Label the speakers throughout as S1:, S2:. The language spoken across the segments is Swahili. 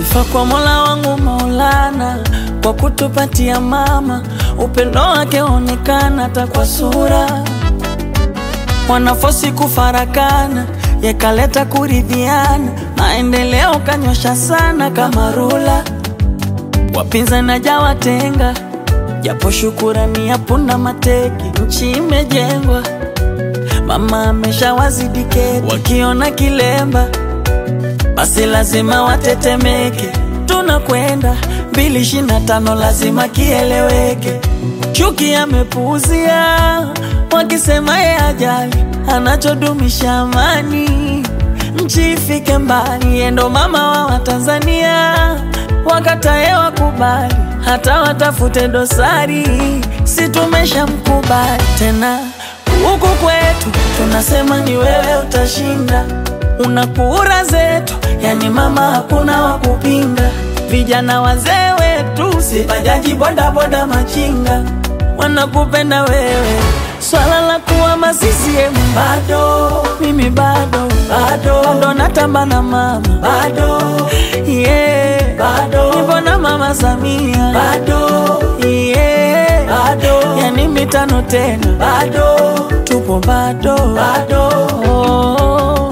S1: Sifa kwa Mola wangu Maulana kwa kutupatia mama, upendo wake onekana hata kwa sura. Wanafosi kufarakana, yakaleta kuridhiana, maendeleo kanyosha sana kama rula. Wapinzani hajawatenga, japo shukurani ya punda mateki, nchi imejengwa, mama ameshawazidi keti, wakiona kilemba basi lazima watetemeke. Tunakwenda mbili ishirini na tano, lazima kieleweke. Chuki amepuuzia, wakisema ye ajali, anachodumisha amani, nchi ifike mbali. Yeye ndo mama wa Watanzania, wakatae wakubali, hata watafute dosari, si tumeshamkubali tena. Huku kwetu tunasema ni wewe utashinda una kura zetu, yani mama, hakuna wa kupinga. Vijana wazee wetu, si bajaji, bodaboda, machinga, wanakupenda wewe. Swala la kuwa masisiemu bado, mimi bado bado, bado natamba na mama bado, yeah, bado nipo na mama Samia bado, yeah, bado yani mitano tena bado, tupo bado bado oh.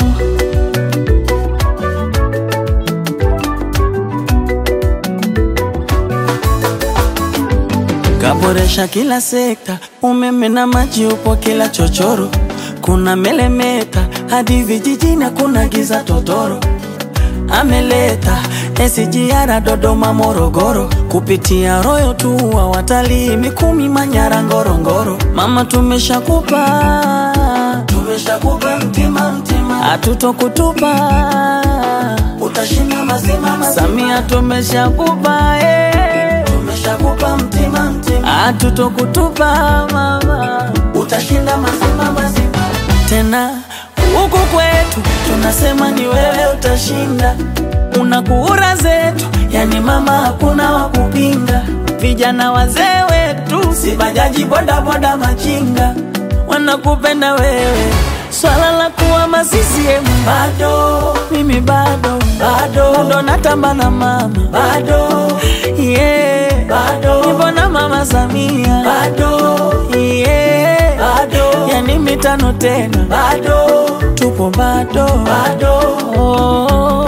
S1: Kaboresha kila sekta, umeme na maji upo kila chochoro, kuna melemeta hadi vijijini, kuna giza totoro. Ameleta SGR Dodoma, Morogoro, kupitia Royo tu wa watalii Mikumi, Manyara, Ngorongoro. Mama tumeshakupa, tumeshakupa mtima mtima, hatutokutupa, utashinda mazima mazima. Samia tumeshakupa eh tumeshakupa mtima mtima, hatutokutupa mama, utashinda mazima mazima. Tena huku kwetu tunasema ni wewe utashinda, una kura zetu, yani mama, hakuna wa kupinga. Vijana wazee wetu, si bajaji, bodaboda, machinga, wanakupenda wewe. Swala la kuwa masisiemu bado, mimi bado bado, bado natamba na mama bado, yeah, bado nipo na mama Samia bado, yeah, bado yani mitano tena bado, tupo bado bado oh.